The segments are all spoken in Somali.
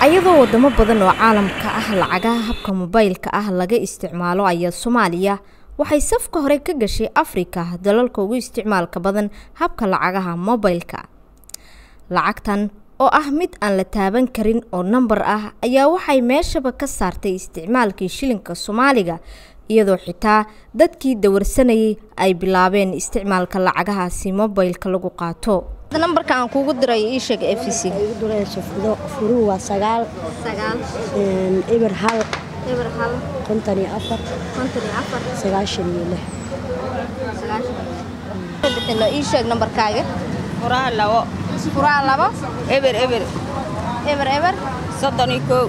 ayadoo wadamo badan oo caalamka ah lacagaha habka mobaylka ah laga isticmaalo ayaa soomaaliya waxay safka hore ka gashay afrika dalalka ugu isticmaalka badan habka lacagaha mobaylka lacagtan oo ah mid aan la taaban karin oo nambar ah ayaa waxay meeshaba ka saartay isticmaalkii shilinka soomaaliga iyadoo xitaa dadkii dawarsanayay ay bilaabeen isticmaalka lacagahaasi mobaylka lagu qaato nambarka aan kuugu diray ii sheeg f c furuu waa sagaal eber hal konton iyo afar sagaashan iyo lix ii sheeg nambarkaaga furaha labo furaha labo eber eber eber eber soddon iyo kow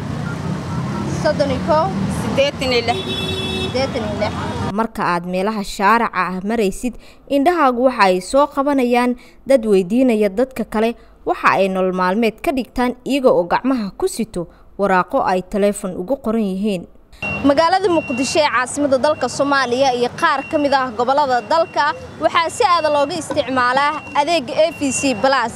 soddon iyo kow siddeetan iyo lix siddeetan iyo lix marka aad meelaha shaaraca ah maraysid indhahaagu waxa ay soo qabanayaan dad weydiinaya dadka kale waxa ay nolol maalmeed ka dhigtaan iyaga oo gacmaha ku sito waraaqo ay taleefon ugu qoran yihiin magaalada muqdisho ee caasimada dalka soomaaliya iyo qaar ka mid ah gobollada dalka waxaa si aada looga isticmaalaa adeega a v c balas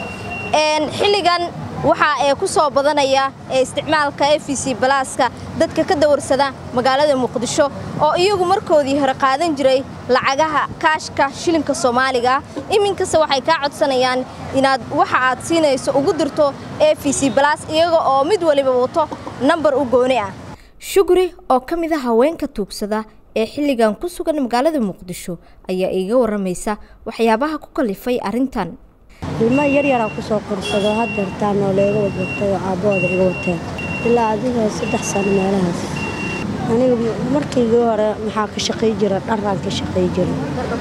xilligan waxaa ee ku soo badanaya ee isticmaalka a v c balaaska dadka ka dawarsada magaalada muqdisho oo iyagu markoodii hore qaadan jiray lacagaha kaashka shilinka soomaaliga iminkase waxay kaa codsanayaan inaad waxa aad siinayso ugu dirto a v c balas iyaga oo mid waliba wato nambar u gooni ah shuguri oo ka mid a haweenka tuugsada ee xilligan ku sugan magaalada muqdisho ayaa iiga waramaysa waxyaabaha ku kalifay arrintan ilmo yaryaraa ku soo korsado hadeertaan oo leega wadwatay oo aabbahooda iga wateen ilaa adiga saddex sano meelahaas aniga markaygii hore maxaa ka shaqay jira dharaan ka shaqay jira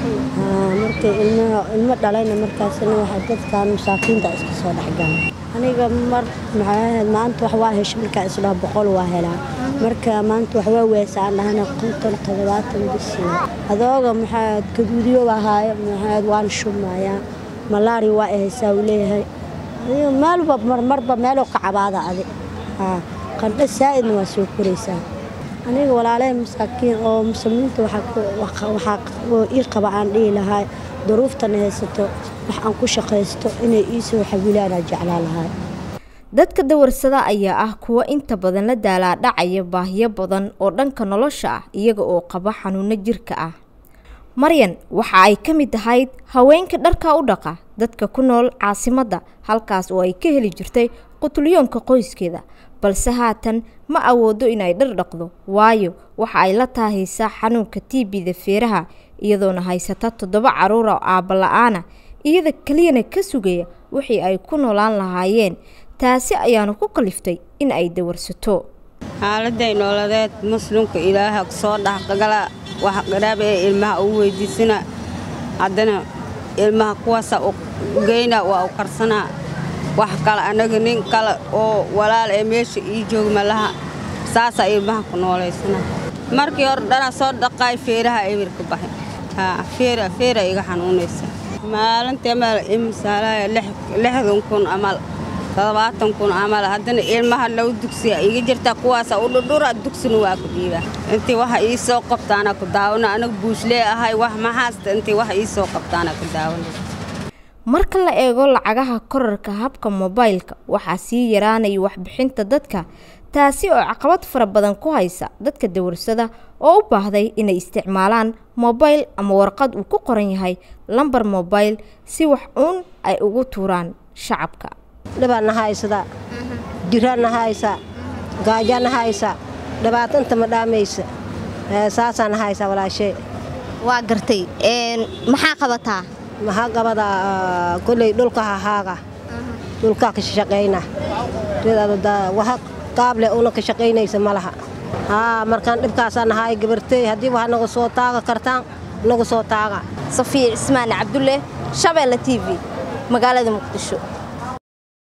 markay ilmo dhalayna markaasna waxaa dadkan masaakiinta iska soo dhexgala aniga mar maxay ahayd maanta wax waa hesha markaa isdhaha boqol waa helaa marka maanta wax waa weesaan dhahana konton toddobaatan bisi adooga maxaa gaduudiyo ahaayo maxaad waan shumayaa malaari waa ahaysaa uu leeyahay meelba marmarba meeloo ka cabaada adi qandho saa'idna waa soo koraysaa aniga walaaley masaakiin oo muslimiinta waxaa ii qaba aan dhihi lahaa duruuftana haysato wax aan ku shaqaysto inay ii soo xawilaanaa jeclaa lahaa dadka dawarsada ayaa ah kuwa inta badan la daalaa dhacaya baahiyo badan oo dhanka nolosha ah iyaga oo qaba xanuuno jirka ah maryan waxa ay ka mid ahayd haweenka dharka u dhaqa dadka ku nool caasimadda halkaas oo ay ka heli jirtay qutulyoonka qoyskeeda balse haatan ma awoodo inay dhar dhaqdo waayo waxa ay la taahaysaa xanuunka tiibida feeraha iyadoona haysata toddoba carruura oo aabba la-aana iyada keliyana ka sugaya wixii ay ku noolaan lahaayeen taasi ayaanu ku kaliftay in ay dawarsato xaaladay nooladeed muslimka ilaaha soo dhexgala wax qaraaba ee ilmaha ugu weydiisana haddana ilmaha kuwaasa geyna waa u karsanaa wax kale annaga nin kale oo walaal ee meesha ii jooga malaha saasaa ilmaha ku noolaysana markii hore dhanaa soo dhaqaay feeraha emirka baxay feera iga xanuunaysa maalintii amal imisaalaaya lixdan kun amal toddobaatan kun camal haddana ilmaha low dugsiya iga jirta kuwaasa u dhudhura dugsina waa ku dhiibaa intii waxa ii soo qabtaana ku daawano anaga buuslee ahay wax maxaasta intii waxa ii soo qabtaana ku daawano marka la eego lacagaha korarka habka mobaylka waxaa sii yaraanaya waxbixinta dadka taasi oo caqabad fara badan ku haysa dadka dawarsada oo u baahday inay isticmaalaan mobayl ama warqad uu ku qoran yahay lambar mobayl si wax uun ay ugu tuuraan shacabka dhibaadna haysadaa jiraadna haysaa gaajaadna haysaa dhibaatanta ma dhaamaysa saasaana haysaa walaashee waa gartay maxaa qabataa maxaa qabadaa kolley dhulka hahaaga dhulkaa ka shaqayna waxa qaable una ka shaqaynaysa ma laha haa markaan dhibkaasaa nahaay gabartey haddii wax naga soo taaga kartaan naga soo taaga safiya cismaan cabdulle shabeelle t v magaalada muqdisho